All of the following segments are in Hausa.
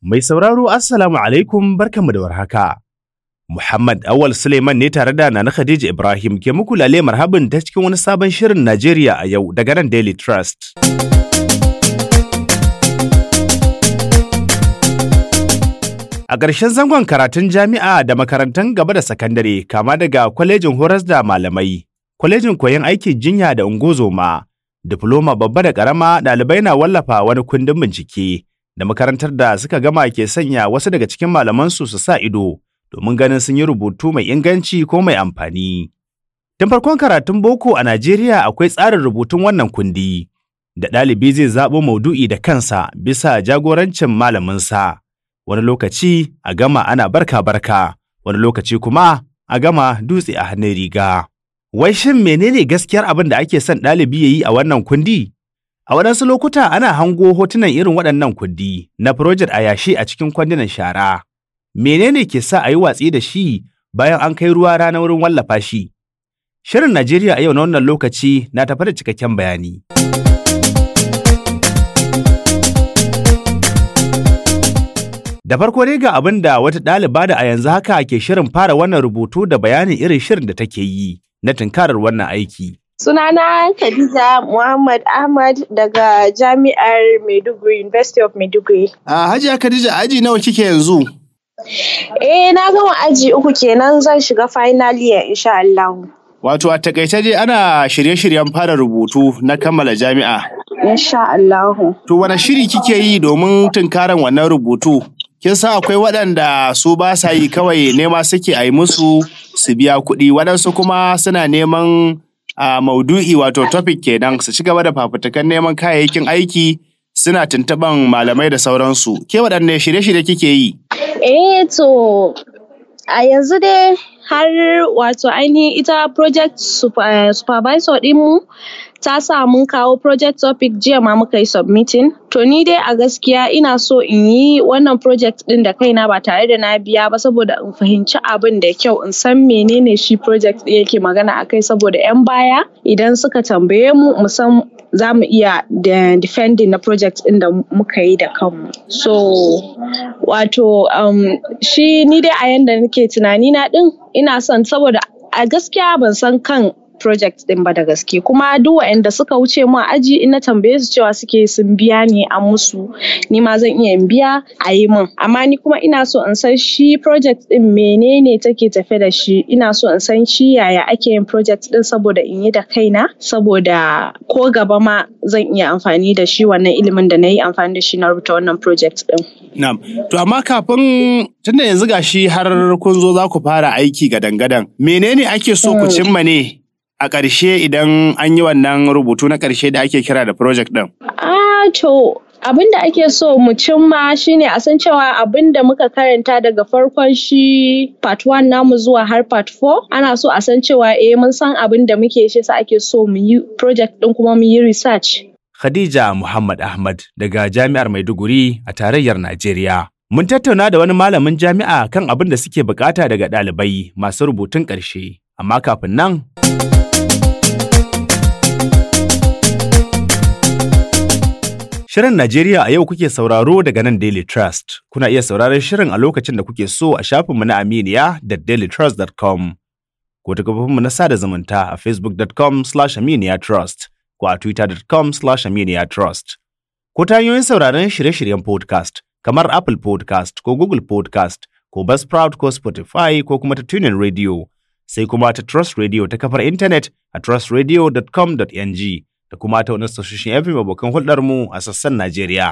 Mai sauraro Assalamu alaikum barkanmu da warhaka. Muhammad Awal Suleiman ne tare da Nana Khadija Ibrahim ke muku lale marhabin ta cikin wani sabon shirin Najeriya a yau daga nan Daily Trust. A ƙarshen zangon karatun jami'a da makarantun gaba da sakandare kama daga kwalejin horas da malamai, kwalejin koyon aikin jinya da ungozoma, difloma babba da ƙarama ɗalibai na wallafa wani kundin bincike da makarantar da suka gama ke sanya wasu daga cikin malamansu su sa ido domin ganin sun yi rubutu mai inganci ko mai amfani. Tun farkon karatun boko a Najeriya akwai tsarin rubutun wannan kundi, da ɗalibi zai zaɓo maudu'i da kansa bisa jagorancin malaminsa. Wani lokaci a gama ana barka-barka, wani lokaci kuma a gama dutse a hannun riga. Wai shin menene gaskiyar abin da ake son ɗalibi ya yi a wannan kundi? A waɗansu lokuta ana hango hotunan irin waɗannan kundi na project a yashi a cikin kwandunan shara. Menene ke sa a yi watsi da shi bayan an kai ruwa rana wurin wallafa shi? Shirin Najeriya a yau na wannan lokaci na tafi da cikakken bayani. Da farko dai ga abin da wata ɗaliba da a yanzu haka ke shirin fara wannan rubutu da bayanin irin shirin da take yi na tunkarar wannan aiki. Sunana Khadija Muhammad Ahmad daga Jami'ar Maiduguri, University of Maiduguri. A Hajiya Khadija aji nawa kike yanzu? Eh na gama aji uku kenan zan shiga final year insha Allah. Wato a takaice dai ana shirye-shiryen fara rubutu na kammala jami'a. Insha Allah. To wane shiri kike yi domin tunkarar wannan rubutu? Kin san akwai waɗanda su ba sa yi kawai nema suke a yi musu su biya kuɗi waɗansu kuma suna neman a maudu'i wato topic kenan su ci gaba da fafutukan neman kayayyakin aiki suna tuntuɓan malamai da sauransu. Ke waɗanne shirye-shirye kike yi? Eh to a yanzu dai har wato ainihin ita project super, supervisor ɗinmu ta sa mun kawo project topic jiya ma muka yi submitting to ni dai a gaskiya ina so in yi wannan project ɗin da kaina ba tare da na biya ba saboda in fahimci abin da kyau in san menene shi project ɗin yake magana akai saboda 'yan baya idan suka tambaye mu mu san za mu iya da defending na project ɗin da muka yi da kanmu so wato um, shi ni dai a yanda nake tunani na ɗin ina son saboda a gaskiya ban san kan project din ba da gaske kuma duk waɗanda suka wuce mu a aji in na tambaye su cewa suke sun biya ne an musu ni ma zan iya in biya a yi min amma ni kuma ina so in san shi project din menene take tafe da shi ina so in san shi yaya ake yin project din saboda in yi da kaina saboda ko gaba ma zan iya amfani da shi wannan ilimin da na yi amfani da shi na rubuta wannan project din. Na'am. To amma kafin tunda yanzu gashi har kun zo za ku fara aiki gadan-gadan menene ake so ku cimma ne? a ƙarshe idan an yi wannan rubutu na ƙarshe da ake kira da project ɗin? Ah, to abin da ake so mu cimma shine a san cewa abin da muka karanta daga farkon shi part 1 namu zuwa har part 4 ana so a san cewa eh mun san abin da muke shi sa ake so mu yi project ɗin kuma mu yi research. Khadija Muhammad Ahmad daga Jami'ar Maiduguri a tarayyar Najeriya. Mun tattauna da wani malamin jami'a kan abin da suke bukata daga ɗalibai masu rubutun ƙarshe. Amma kafin nan, Shirin Najeriya a yau kuke sauraro daga nan Daily Trust. Kuna iya sauraron shirin a lokacin da kuke so a shafinmu na Aminiya da dailytrust.com ko ta gabafinmu na sada zumunta a facebook.com slash aminiyatrust ko a twitter.com slash aminiyatrust. Ko ta hanyoyin sauraron shirye-shiryen podcast kamar Apple podcast ko Google podcast ko Buzzsprout ko Spotify ko kuma ta tunin radio sai kuma ta Trust Radio ta kafar intanet a trustradio.com.ng. da kuma ta wani tashoshin FM abokan hulɗarmu a sassan Najeriya.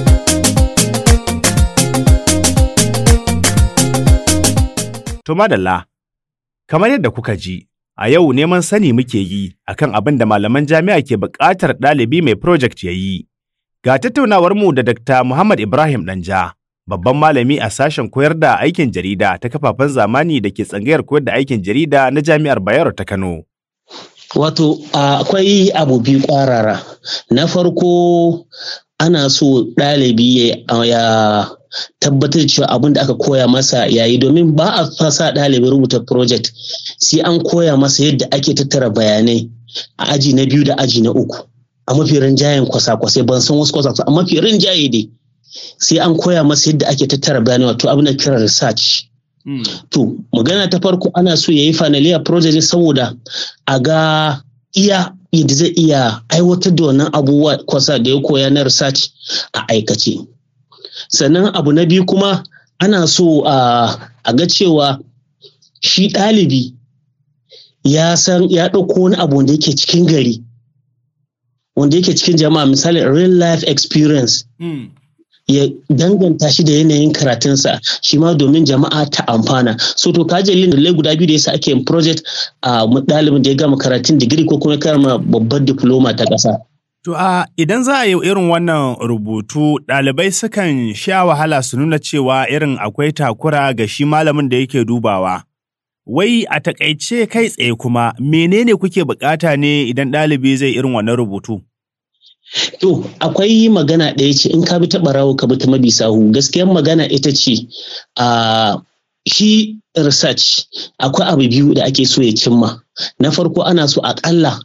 To madalla, kamar yadda kuka ji, a yau neman sani muke yi akan abin da malaman jami'a ke buƙatar ɗalibi mai project ya yi. Ga tattaunawar mu da Dr. Muhammad Ibrahim Danja, babban malami a sashen koyar da aikin jarida ta kafafen zamani da ke tsangayar koyar da aikin jarida na Jami'ar Bayero ta Kano. Wato akwai abu biyu ƙwarara. Na farko ana so ɗalibi ya tabbatar cewa abin da aka koya masa yayi domin ba a fasa ɗalibi rubuta project sai an koya masa yadda ake tattara bayanai a aji na biyu da aji na uku a mafi rinjayen kwasa-kwasai ban san wasu kwasa a mafi rinjaye dai sai an koya masa yadda ake tattara bayanai wato abin da kira research to magana ta farko ana so ya yi fanaliya project saboda a ga iya yadda zai iya aiwatar da wannan abubuwa kwasa da ya koya na research a aikace sannan abu na biyu kuma ana so a ga cewa shi ɗalibi ya san ya ɗauko wani abu wanda yake cikin gari wanda yake cikin jama'a misali real life experience ya danganta shi da yanayin karatunsa shi ma domin jama'a ta amfana so to kaji dalilin guda biyu da yasa ake yin project a ɗalibin da ya gama karatun digiri ko kuma ya karama babbar diploma ta ƙasa. To a idan za a yi irin wannan rubutu ɗalibai sukan sha wahala su nuna cewa irin akwai takura ga shi malamin da yake dubawa. Wai a takaice kai tsaye kuma menene kuke bukata ne idan ɗalibi zai irin wannan rubutu? To, akwai magana ɗaya ce in ka bi ta ɓarawo ka bi ta mabi sahu gaskiyar magana ita ce a shi research akwai abu biyu da ake so ya cimma. Na farko ana so aƙalla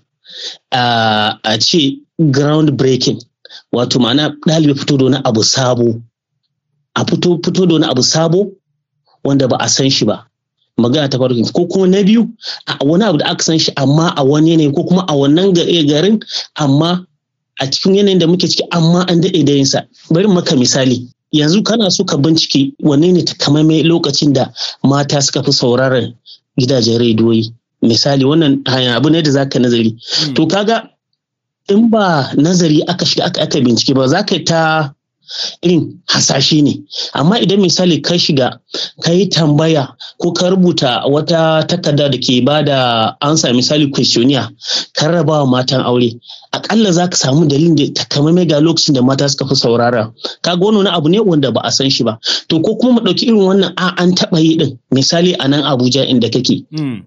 a ce ground breaking wato ma'ana ɗalibi fito da wani abu sabo. A fito fito da wani abu sabo wanda ba a san shi ba. magana ta farko ko kuma na biyu a wani abu da aka san shi amma a wani yanayi ko kuma a wannan garin amma a cikin yanayin da muke ciki amma an daɗe da yinsa bari maka misali yanzu kana so ka bincike wanne ne takamaimai lokacin da mata suka fi sauraron gidajen rediyoyi misali wannan abu ne da za ka nazari to kaga in ba nazari aka shiga aka aka bincike ba za ka ta irin hasashe ne amma idan misali ka shiga ka yi tambaya ko ka rubuta wata takarda da ke ba da ansa misali questionnaire ka raba wa matan aure akalla za ka samu dalilin da takamaimai ga lokacin da mata suka fi saurara kaga wani abu ne wanda ba a san shi ba to ko kuma mu ɗauki irin wannan a an taɓa yi ɗin misali a nan abuja inda kake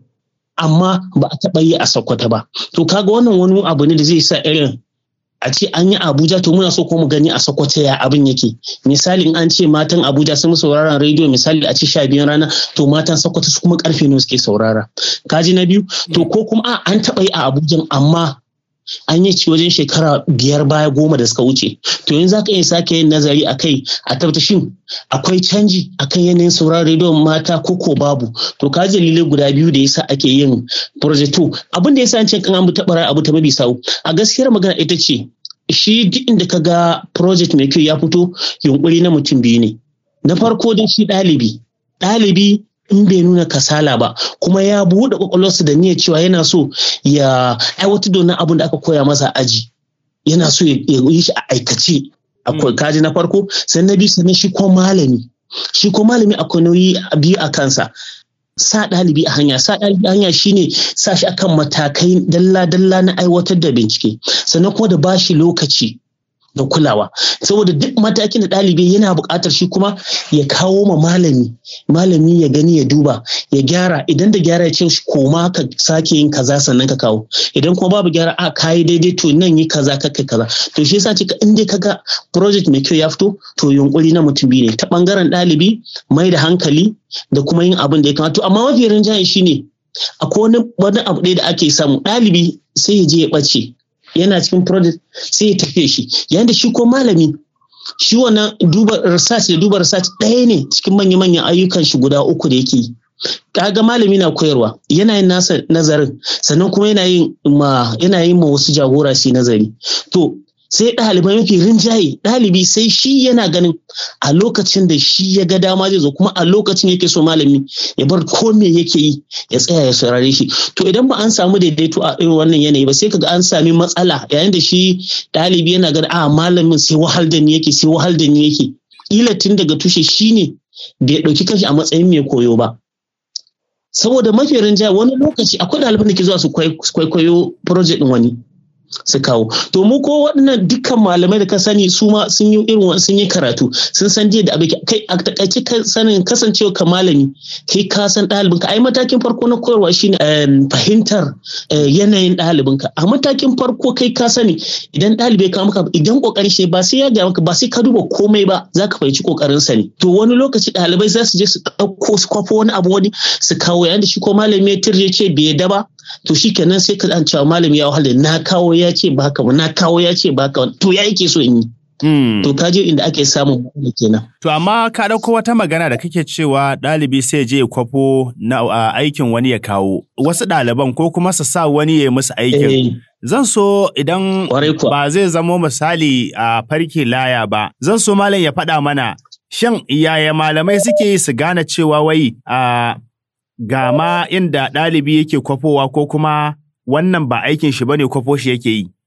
amma ba a taɓa yi a sokoto ba to kaga wannan wani abu ne da zai sa irin a ce an yi Abuja to muna so ko mu gani a Sokoto ya abin yake misali in an ce matan Abuja sun sauraron rediyo misali a ce sha biyun rana to matan Sokoto su kuma karfe ne suke saurara kaji na biyu to ko kuma a an taɓa yi a Abuja amma an yi ci wajen shekara biyar baya goma da suka wuce to yanzu za ka iya sake yin nazari a kai a tabbata shin akwai canji akan yanayin sauraron rediyon mata ko ko babu to ka dalilai guda biyu da yasa ake yin project to abin da yasa an ce kan an taɓa abu ta mabi sau a gaskiyar magana ita ce shi duk inda ka ga project mai kyau ya fito yunkuri na mutum biyu ne na farko dai shi ɗalibi ɗalibi in bai nuna kasala ba kuma ya buɗe kwakwalwarsa da niyyar cewa yana so ya aiwatar da wannan abin da aka koya masa aji yana so ya yi shi a aikace akwai kaji na farko sannan na biyu sannan shi ko malami shi ko malami akwai nauyi biyu a kansa sa ɗalibi a hanya sa ɗalibi a hanya shine sa shi akan matakai dalla-dalla na aiwatar da bincike sannan kuma da bashi lokaci da kulawa saboda duk matakin da ɗalibi yana buƙatar shi kuma ya kawo ma malami malami ya gani ya duba ya gyara idan da gyara ya ce shi koma ka sake yin kaza sannan ka kawo idan kuma babu gyara a kayi daidai to nan yi kaza ka kaza to shi yasa cika in dai kaga project mai kyau ya fito to yunkuri na mutum biyu ne ta bangaren ɗalibi mai da hankali da kuma yin abin da ya kamata amma mafi rinjaye shine akwai wani abu ɗaya da ake samu ɗalibi sai ya je ya ɓace yana cikin project sai ya tafiye shi yayin da shi ko malami shi wannan duba research da duba research ɗaya ne cikin manya-manyan ayyukan shi guda uku da yake yi kaga malami na koyarwa yana yin nasa nazarin sannan kuma yana yin ma yana yin ma wasu jagora su nazari to sai ɗalibai mafi rinjaye ɗalibi sai shi yana ganin a lokacin da shi ya ga dama zai zo kuma a lokacin yake so malami ya bar ko me yake yi ya tsaya ya saurare shi to idan ba an samu daidaito a irin wannan yanayi ba sai kaga an sami matsala yayin da shi ɗalibi yana ganin a malamin sai wahal da ni yake sai wahal da ni yake kila tun daga tushe shine bai ɗauki kanshi a matsayin mai koyo ba saboda mafi rinjaye wani lokaci akwai ɗaliban da ke zuwa su kwaikwayo project ɗin wani su kawo to mu ko waɗannan dukkan malamai da ka sani su ma sun yi irin sun yi karatu sun san da abin kai a takaice sanin kasancewa ka malami kai ka san ɗalibin ka ai matakin farko na koyarwa shine fahimtar yanayin ɗalibin ka a matakin farko kai ka sani idan ɗalibai ka maka idan kokarin shi ba sai ya ga maka ba sai ka duba komai ba za ka fahimci kokarin sa ne to wani lokaci ɗalibai za su je su ɗauko su kwafo wani abu wani su kawo yayin da shi ko malami ya tirje ce bai yadda ba to shi kenan sai ka cewa malami ya wahala na kawo ya ce ba haka ba na kawo ya ce ba haka to ya yake so in yi Mm. To ka je inda ake samun matsala kenan. To amma ka ɗauko wata magana da kake cewa ɗalibi sai je ya kwafo na a, aikin wani ya kawo. Wasu ɗaliban ko kuma su sa wani ya yi musu aikin. Eh, Zan so idan Kwarai kuwa. ba zai zamo misali a farke laya ba, zan so malam ya faɗa mana shin yaya malamai suke yi su gane cewa wai a ga ma inda ɗalibi yake kwafowa ko kuma wannan ba aikin shi bane kwafo shi yake yi.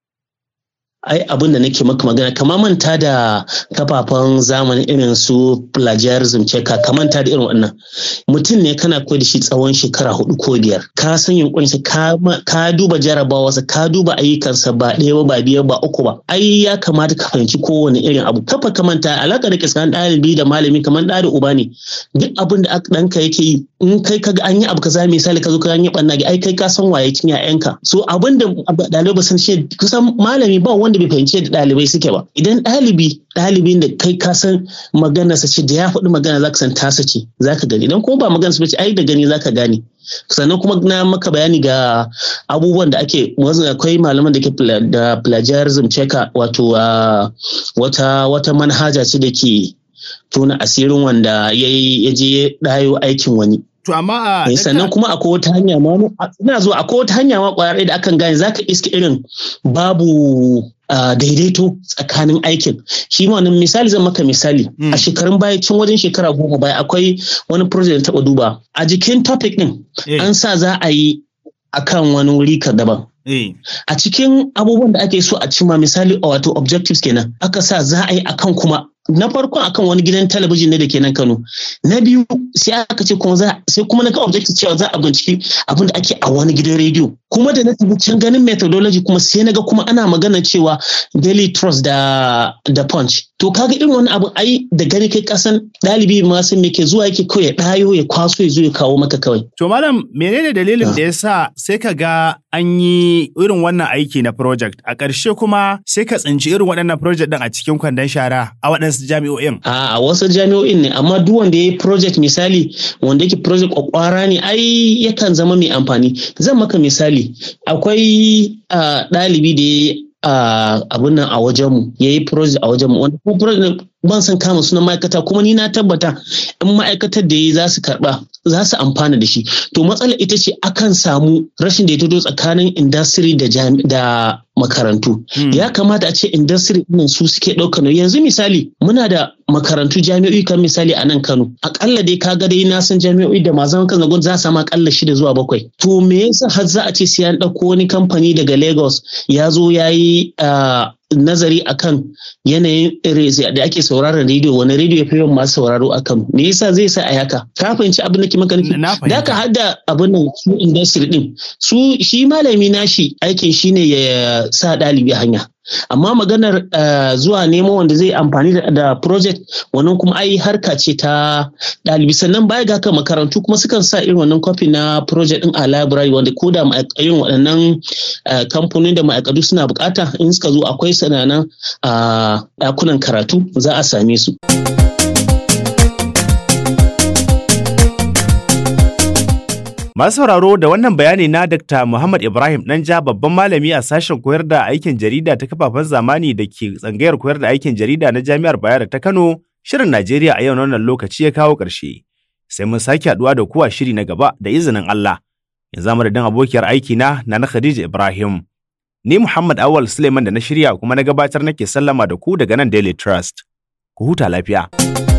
ai abin da nake maka magana kama manta da kafafen zamani irin su plagiarism checker ka manta da irin wannan mutum ne kana koyar da shi tsawon shekara hudu ko biyar ka san yunkurinsa ka, ma- ka duba jarabawarsa ka duba ayyukansa ba ɗaya ba ba biyar ba uku ba ai ya kamata ka fahimci kowane irin abu kafa ka manta alaka da ke tsakanin ɗalibi da malami kamar ɗa da uba ne duk abin da aka- ɗanka yake yi in kai kaga an yi abu kaza misali ka zo ka an yi ɓanna ai kai ka san waye cin 'ya'yanka so abin da ɗalibai ba san shi kusan malami ba wanda bai fahimci yadda ɗalibai suke ba idan ɗalibi ɗalibin da kai ka san maganarsa ce da ya faɗi magana zaka san tasa ce zaka gani idan kuma ba maganar ba ce ai da gani zaka gane sannan kuma na maka bayani ga abubuwan da ake wasu akwai malaman da ke pla- da plagiarism checker wato ah, wata wata manhaja ce da ke tona asirin wanda ya yi- ya je ya ɗayo aikin wani To amma a Eh, sannan kuma akwai wata hanya ma ina zuwa akwai wata hanya ma kwayar ɗaya da akan gane zaka iske irin babu ah, daidaito tsakanin aikin shi ma wannan misali zan maka misali Mm. a shekarun baya cin wajen shekara goma baya akwai wani project da taɓa duba a jikin topic ɗin Eh. an sa za a yi akan wani wuri ka daban eh, a cikin abubuwan da ake so a cima misali a wato objectives kenan aka sa za a yi akan kuma na farkon akan wani gidan talabijin ne da ke nan Kano na biyu sai aka ce kuma za sai kuma na ga objective cewa za a binciki abin da ake a wani gidan rediyo kuma da na tafi can ganin methodology kuma sai na ga kuma ana magana cewa daily trust da da punch to kaga irin wani abu ai da gani kai kasan ɗalibi ma sun me ke zuwa yake kawai ya ɗayo ya kwaso ya zo ya kawo maka kawai To malam menene dalilin Ah. da ya sa sai ka ga an yi irin wannan aiki na project a ƙarshe kuma sai ka tsinci irin waɗannan project ɗin a cikin kwandon shara a waɗansu jami'o'in. a a wasu jami'o'in ne amma duk wanda ya yi project misali wanda yake project kwakwara ne ai yakan zama mai amfani zan maka misali akwai ah, ɗalibi da ya yi ah, abin nan a wajenmu ya yi project a wajenmu wanda kuma project ɗin ban san kama sunan ma'aikata kuma ni na tabbata in ma'aikatar da ya yi za su karɓa za su amfana da shi to matsalar ita ce akan samu rashin daidaito tsakanin industry da jami- da makarantu Hmm. ya kamata a ce industry ɗin su suke ɗaukar nauyi yanzu misali muna da makarantu jami'o'i kan misali a nan Kano akalla dai kaga dai na san jami'o'i da masu zaman kansu gwamnati za su samu akalla shida zuwa bakwai to me yasa har za a ce sai an ɗauko wani kamfani daga Lagos ya zo ya yi ah, nazari akan yanayin irin da ake sauraron rediyo wani rediyo ya fi yawan masu sauraro a Kano me yasa zai sa a haka ka fahimci abin da ke maka nufi Na da ka fahimta. hada abin nan su industry din su shi malami nashi aikin shine ya sa ɗalibi a hanya amma maganar eh, zuwa nemo wanda zai amfani da, da project wannan kuma ai harka ce ta ɗalibi sannan baya ga haka makarantu kuma sukan sa irin wannan copy na project din a library wanda ko da ma'aik- irin waɗannan eh, kamfanin da ma'aikatu suna bukata in suka zo akwai sananan a ɗakunan karatu za a same su Masu sauraro da wannan bayani na Dr. Muhammad Ibrahim Danja babban malami a sashen koyar da aikin jarida ta kafafen zamani da ke tsangayar koyar da aikin jarida na Jami'ar Bayero ta Kano, shirin Najeriya a yau na wannan lokaci ya kawo ƙarshe. Sai mun sake haɗuwa da kuwa shiri na gaba da izinin Allah. Yanzu madadin abokiyar aiki na na Khadija Ibrahim. Ni Muhammad Awal Suleiman da na shirya kuma na gabatar nake sallama da ku daga nan Daily Trust. Ku huta lafiya.